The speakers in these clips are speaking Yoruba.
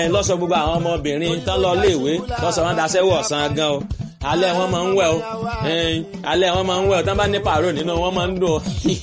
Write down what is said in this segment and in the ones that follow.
lọ́sọ̀ gbogbo àwọn ọmọbìnrin tán lọ léèwé lọ́sọ̀ wọn daṣẹ́wọ̀ ọ̀sán gan o alẹ́ wọn máa ń wẹ̀ o alẹ́ wọn máa ń wẹ̀ o tán bá ní pàró nínú wọn máa ń dùn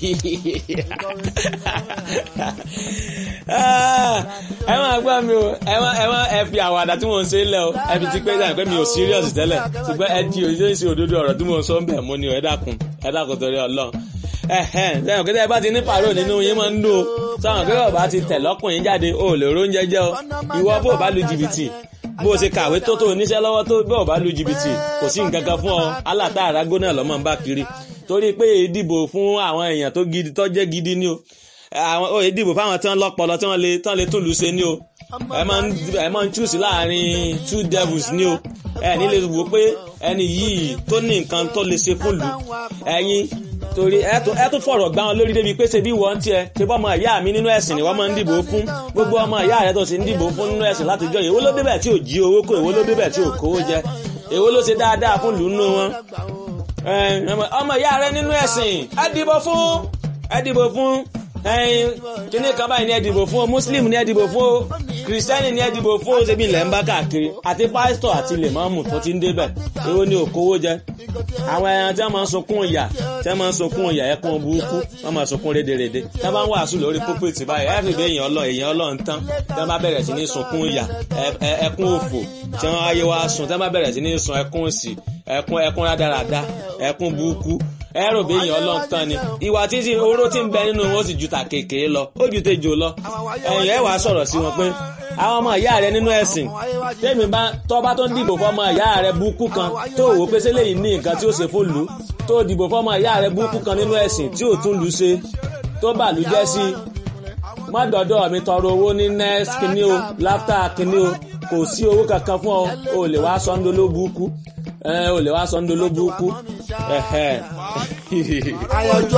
ẹ máa gbọ́ mi o ẹ máa ẹ máa ẹ fi àwàdà tí mò ń ṣe lẹ̀ o ẹ fi ti pé dáhùn pé mi ò serious tẹ́lẹ̀ ṣùgbọ́n ẹ di òṣìṣẹ́ ìṣe òdodo ọ̀rọ̀ tí mò ń sọ ń bẹ̀ mú ni o ẹ dákun ẹ dákun torí ọlọ́run ẹ̀hẹ́n sẹ́yìn kí tẹ́ bá ti ní pàrọ̀ nínú yín máa ń dùn o sọ̀rọ̀ pé bàbá ti tẹ̀ lọ́kùnrin jáde o lè róúnjẹ jẹ́ o ìwọ bó bá lu jìbìtì bó o ṣe kàwé tó tó oníṣẹ́ lọ́wọ́ tó bó o bá lu jìbìtì kò sí nǹkan kan fún ọ aláta àrágó náà lọ́mọ ń bá kiri torí pé ìdìbò fún àwọn èèyàn tó gidi tó jẹ́ gidi ni o àwọn òye dìbò fáwọn tán lọ́pọlọ tí wọ́n lè tán lè tún lù ṣe ni o ẹ máa ń choose láàrin two devils ni o ẹ ní lè wò pé ẹni yìí tó ní nǹkan tó lè ṣe fún lù ẹ̀yin torí ẹ tún fọ̀rọ̀ gbá wọn lórí débi pé ṣe bí wọ́n tiẹ̀ ṣe bọ́ ọmọ ìyá mi nínú ẹ̀sìn ni wọ́n máa ń dìbò fún gbogbo ọmọ ìyá rẹ tó ṣe ń dìbò fún nínú ẹ̀sìn látijọ́ èwo ló débẹ̀ tí ò jí owó kó èwo ló débẹ̀ tí ò kówó jẹ èwo ló ṣe dáadáa fún lù nínú wọn. ọmọ ìyá rẹ nínú ẹ̀sìn ẹ dìbò fún ẹ dìbò fún kíní kan báyìí ni ẹ dìbò fún o muslim ni ẹ dìbò fún o kìrìsìtẹ́nì ni ẹ dìbò fún o ṣebí ilẹ̀ ń bá káàkiri àti pásítọ̀ àti lèmọ́ọ̀mù tó ti ń débẹ̀ èwo ni òkówó jẹ àwọn ẹran tí wọ́n máa ń sunkún ìyà tí wọ́n máa ń sunkún ìyà ẹkún burúkú wọ́n máa sunkún rédèrèdè tí wọ́n bá ń wàásù lórí púpìtì báyìí ẹ fi bí èèyàn ọlọ èèyàn ọlọ ń tán tí wọ́n bá bẹ̀rẹ̀ sí ní sunkún ìyà ẹkún òfò tí wọ́n ayé wa sun tí wọ́n bá bẹ̀rẹ̀ sí ní sun ẹkún òsì ẹkún ẹkún rádaràda ẹkún burúkú ẹrù bí èèyàn ọlọ́run tán ni ìwà tí tí oró tí ń bẹ nínú wọn ó sì ju ta kékeré lọ ó ju tejò lọ ẹ̀yìn ẹ̀ wá sọ̀rọ̀ sí wọn pé àwọn ọmọ ìyá rẹ nínú ẹ̀sìn tèmi bá tọ́ba tó ń dìbò fọmọ ìyá rẹ búkú kan tó wò pé sẹ́lẹ̀ yìí ní nǹkan tí ó ṣe fún lù tó dìbò fọmọ ìyá rẹ búkú kan nínú ẹ̀sìn tí ò tún lù ṣe tó bà lù jẹ́ sí má dọ̀dọ̀ mi tọrọ owó ní next kìíní o láftà kìíní o kò sí owó kankan fún ọ o lè wá sọ́ńdó ló búkú ẹ o lè wá sọ́ńdó ló búkú.